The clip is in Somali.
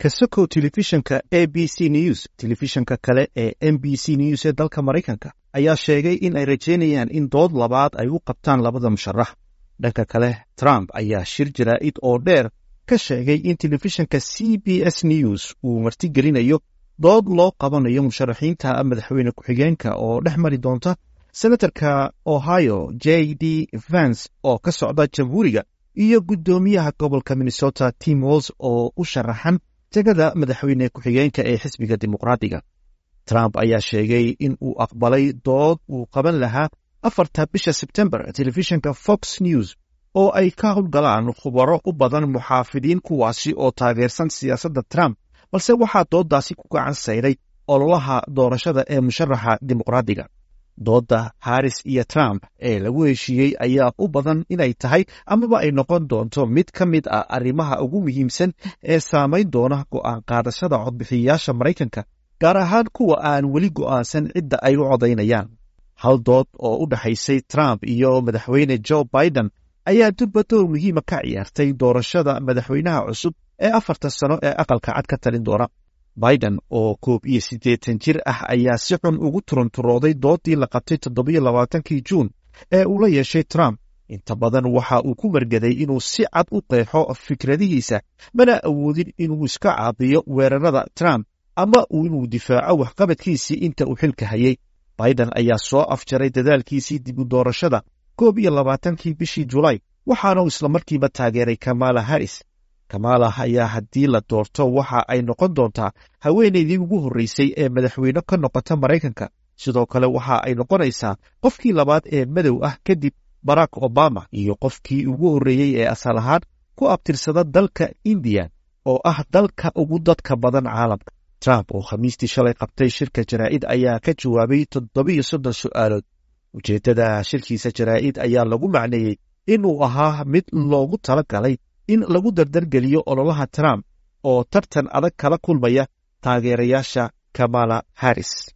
kasokow telefishanka a b c news telefishanka kale ee m b c news ee dalka maraykanka ayaa sheegay in ay rajeynayaan in dood labaad ay u qabtaan labada musharax dhanka kale trump ayaa shir jaraa'id oo dheer ka sheegay in telefishanka c b s news uu martigelinayo dood loo qabanayo musharaxiinta madaxweyne ku-xigeenka oo dhex mari doonta senatarka ohio j d vance oo ka socda jamhuuriga iyo guddoomiyaha gobolka minnesota tim walls oo u sharaxan tegada madaxweyne ku-xigeenka ee xisbiga dimuqraadiga trump ayaa sheegay in uu aqbalay dood uu qaban lahaa afarta bisha sebtembar telefishanka fox news oo ay ka howlgalaan khubaro u badan muxaafidiin kuwaasi oo taageersan siyaasadda trump balse waxaa dooddaasi ku gacan sayray ololaha doorashada ee musharaxa dimuqraadiga doodda haris iyo trump ee lagu heshiiyey ayaa u badan inay tahay amaba ay noqon doonto mid ka mid ah arrimaha ugu muhiimsan ee saamayn doona go'aan qaadashada codbixiyayaasha maraykanka gaar ahaan kuwa aan weli go'aansan cidda ay u codaynayaan hal dood oo u dhexaysay trump iyo madaxweyne joe biden ayaa durba door muhiima ka ciyaartay doorashada madaxweynaha cusub ee afarta sano ee aqalka cad ka talin doona biden oo koob iyo siddeetan jir ah ayaa si xun ugu turunturooday dooddii la qabtay toddobiyo labaatankii juun ee uu la yeeshay trump inta badan waxa uu ku margaday inuu si cad u qeexo fikradihiisa mana awoodin inuu iska caabiyo weerarada trump ama inuu difaaco waxqabadkiisii inta uu xilka hayay biden ayaa soo afjaray dadaalkiisii dib u doorashada koob iyo labaatankii bishii julaay waxaana islamarkiiba taageeray kamala harris kamala ayaa haddii la doorto waxa ay noqon doontaa haweenaydii ugu horreysay ee madaxweyne ka noqota maraykanka sidoo kale waxa ay noqonaysaa qofkii labaad ee madow ah kadib barack obama iyo qofkii ugu horreeyey ee asal ahaan ku abtirsada dalka indiya oo ah dalka ugu dadka badan caalamka trump oo khamiistii shalay qabtay shirka jaraa'id ayaa ka jawaabay toddobiyo soddon su'aalood ujeeddada shirkiisa jaraa'id ayaa lagu macneeyey inuu ahaa mid loogu tala galay in lagu dardargeliyo ololaha trump oo tartan adag kala kulmaya taageerayaasha kamala harris